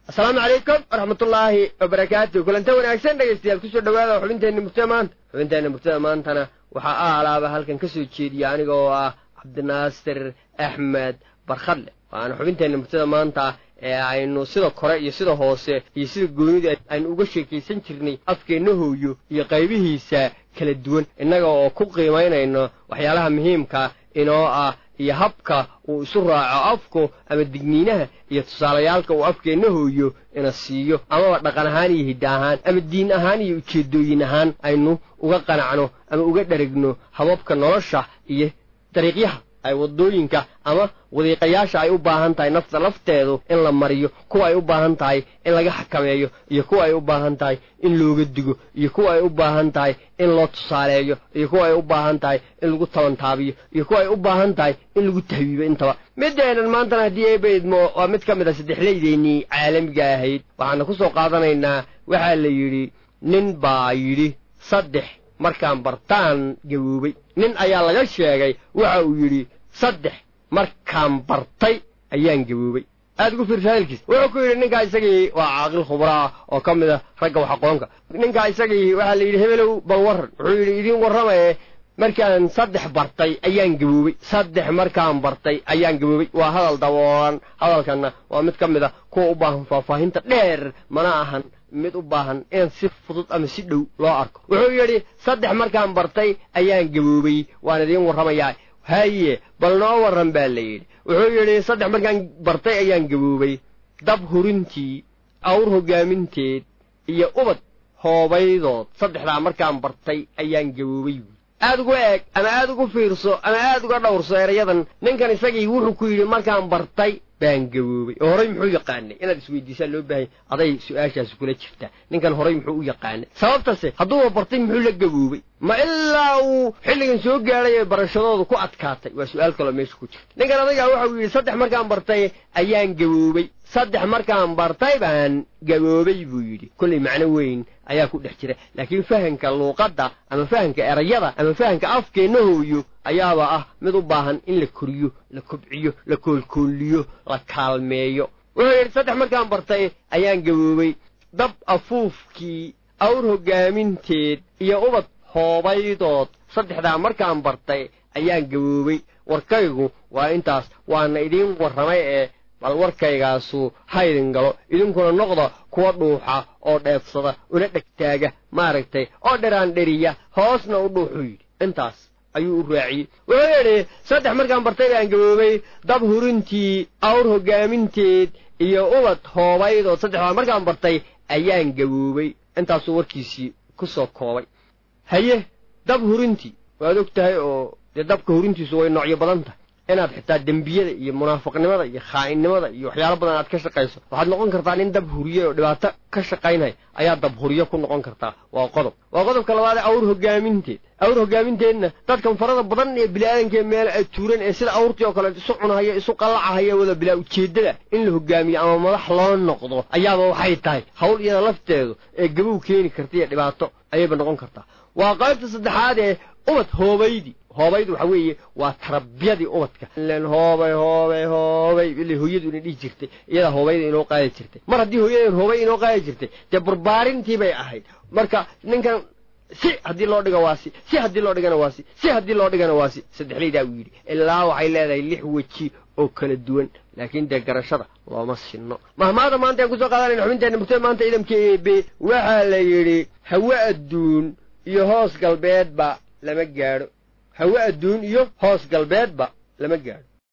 asalaamu calaykum waraxmatullaahi wabarakaatu kulanta wanaagsan dhegaystayaal kusoo dhawaada xubinteenna murtada maanta xubinteenna murtada maantana waxaa aalaaba halkan ka soo jeediya aniga oo ah cabdinaasir axmed barkhadle waana xubinteenna murtada maanta ee aynu sida kore iyo sida hoose iyo sida goonida aynu uga sheekaysan jirnay afkeenna hooyo iyo qaybihiisa kala duwan innaga oo ku qiimaynayno waxyaalaha muhiimka inoo ah iyo habka uu isu raaco afku ama digniinaha iyo tusaalayaalka uu afkeenna hooyo ina siiyo amaba dhaqan ahaan iyo hidda ahaan ama diin ahaan iyo ujeeddooyin ahaan aynu uga qanacno ama uga dherigno hababka nolosha iyo dariiqyaha ay waddooyinka ama wadiiqayaasha ay u baahan tahay nafta lafteedu in la mariyo kuwa ay u baahan tahay in laga xakameeyo iyo kuwa ay u baahan tahay in looga digo iyo kuwa ay u baahan tahay in loo tusaaleeyo iyo kuwa ay u baahan tahay in lagu tabantaabiyo iyo kuwa ay u baahan tahay in lagu tahwiibo intaba mideenan maantana haddii eebaydmo waa mid ka mid a saddexlaydeennii caalamiga ahayd waxaana ku soo qaadanaynaa waxaa la yidhi nin baa yidhi saddex markaan bartaan gaboobay nin ayaa laga sheegay waxa uu yidhi saddex markaan bartay ayaan gaboobay aad ugu fiirsa hadalkiis wuxuu ku yidhi ninkaa isagii waa caaqil khubraa oo ka mid a ragga wax aqoonka ninkaa isagii waxaa la yidhi hebelow bal warran wuxuu yidhi idiin warramaye markaan saddex bartay ayaan gaboobay saddex markaan bartay ayaan gaboobay waa hadal daboolan hadalkanna waa mid ka mid a kuwa u baahan faahfaahinta dheer mana ahan mid u baahan in si fudud ama si dhow loo arko wuxuu yidhi saddex markaan bartay ayaan gaboobay waan idiin warramayaa haye bal noo warran baa la yidhi wuxuu yidhi saddex markaan bartay ayaan gaboobay dab hurintii awr hoggaaminteed iyo ubad hoobaydood saddexdaa markaan bartay ayaan gaboobay aad ugu eeg ama aad ugu fiirso ama aad uga dhowrso erayadan ninkan isagii wuxuu ku yidhi markaan bartay baan gaboobay oo horay muxuu yaqaanay inaad isweydiisaan loo baahanya aday su-aashaasi kula jirtaa ninkan horay muxuu u yaqaanay sababtase hadduuba bartay muxuu la gaboobay ma ilaa uu xilligan soo gaadhay ee barashadoodu ku adkaatay waa su-aal kaloo meesha ku jirta ninkan adagaa waxauu yidhi saddex markaan bartay ayaan gaboobay saddex markaan bartay baan gaboobay buu yidhi kollay macno weyn ayaa ku dhex jira laakiin fahanka luuqadda ama fahanka erayada ama fahanka afkeenna hooyo ayaaba ah mid u baahan in la koriyo la kobciyo la koolkooliyo la kaalmeeyo wuxuu yidhi saddex markaan bartay ayaan gaboobay dab afuufkii awr hoggaaminteed iyo ubad hoobaydood saddexdaa markaan bartay ayaan gaboobay warkaygu waa intaas waana idiin warramay ee bal warkaygaasu haydin galo idinkuna noqda kuwa dhuuxa oo dheefsada una dhegtaaga maaragtay oo dheraan dheriya hoosna u dhuuxuu yidhi intaas ayuu u raaciyey wuxuu yidhi saddex markaan bartay baan gaboobay dab hurintii awr hoggaaminteed iyo ubad hoobaydood saddexdaa markaan bartay ayaan gaboobay intaasuu warkiisii ku soo koobay haye dab hurintii waad og tahay oo dee dabka hurintiisu way noocyo badan tahay inaad xitaa dembiyada iyo munaafiqnimada iyo khaainnimada iyo waxyaalo badan aad ka shaqayso waxaad noqon kartaa nin dab huriye oo dhibaato ka shaqaynaya ayaa dab huriyo ku noqon kartaa waa qodob waa qodobka labaadee awr hoggaaminteed awr hoggaaminteedna dadkan farada badan ee bini'aadankae meel tuuran ee sida awrtii oo kale isu cunahaya isu qallacahaya wada bilaa ujeeddada in la hoggaamiyo ama madax loo noqdo ayaaba waxay tahay hawl iyada lafteedu ee gabow keeni karta iyo dhibaato ayayba noqon kartaa waa qaybta saddexaad ee ubad hoobaydi hoobaydu waxa weeye waa tarbiyadii ubadka ilen hoobay hoobay hoobay ile hooyadu ina dhihi jirtay iyadaa hoobayda inoo qaadi jirtay mar haddii hooyadan hoobay inoo qaadi jirtay dee barbaarintii bay ahayd marka ninkan si haddii loo dhigo waa si si haddii loo dhigana waa si si haddii loo dhigana waa si saddexlaydaa uu yidhi ilaa waxay leedahay lix weji oo kala duwan laakiin dee garashada looma sinno mahmaada maanta aan kusoo qaadanayna xubinteenna murtada maanta ciidamka eebe waxaa la yidhi hawe adduun iyo hoos galbeedba lama gaadho hawe adduun iyo hoos galbeedba lama gaadho